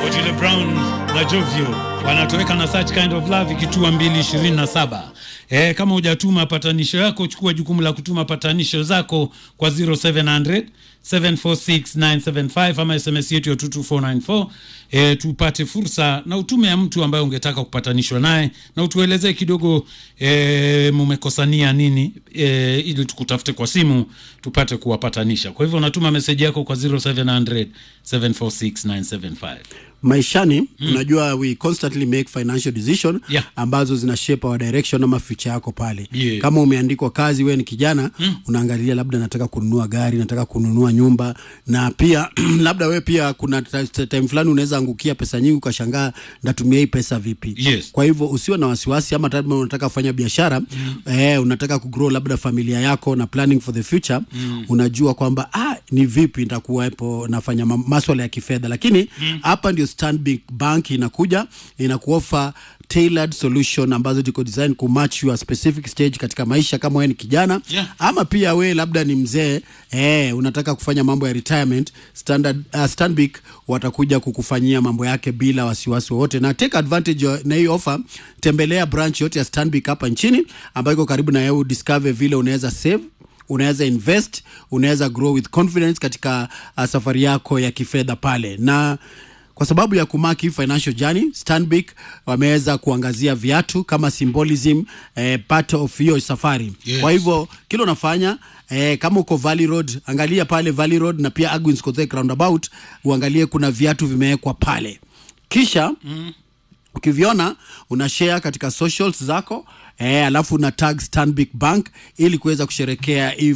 Otile Brown na Jovio wanatoweka na such kind of love ikitua 227. Eh, kama hujatuma patanisho yako, chukua jukumu la kutuma patanisho zako kwa 0700 746975 ama SMS yetu ya 22494 eh, tupate fursa na utume ya mtu ambaye ungetaka kupatanishwa naye na utuelezee kidogo eh, mumekosania nini eh, ili tukutafute kwa simu tupate kuwapatanisha. Kwa hivyo unatuma meseji yako kwa 0700 746975. maishani mm. unajua we constantly make financial decision Yeah. ambazo zina shape our direction ama future yako pale Yeah. kama umeandikwa kazi we ni kijana mm. unaangalia labda nataka kununua gari nataka kununua nyumba na pia labda we pia kuna ta- ta- time fulani unaweza angukia pesa nyingi ukashangaa ndatumia hii pesa vipi Yes. kwa hivyo usiwe na wasiwasi ama labda unataka kufanya biashara mm. eh, unataka kugrow labda familia yako na planning for the future mm. unajua kwamba ah, ni vipi nitakuwepo nafanya ma- maswala ya kifedha lakini hapa ndio Stanbic Bank inakuja inakuofa tailored solution ambazo ziko design kumatch your specific stage katika maisha kama wewe ni kijana Yeah. ama pia we labda ni mzee eh, unataka kufanya mambo ya retirement standard uh, Stanbic watakuja kukufanyia mambo yake bila wasiwasi wowote na take advantage ya- na hii offer tembelea branch yote ya Stanbic hapa nchini ambayo iko karibu na wewe discover vile unaweza save unaweza invest unaweza grow with confidence katika uh, safari yako ya kifedha pale na kwa sababu ya kumaki financial journey Stanbic wameweza kuangazia viatu kama symbolism eh, part of hiyo safari Yes. kwa hivyo kile unafanya eh, kama uko Valley Road angalia pale Valley Road na pia Agwins Kothek roundabout uangalie kuna viatu vimewekwa pale kisha mm ukiviona una share katika socials zako eh, alafu una tag Stanbic Bank ili kuweza kusherekea hii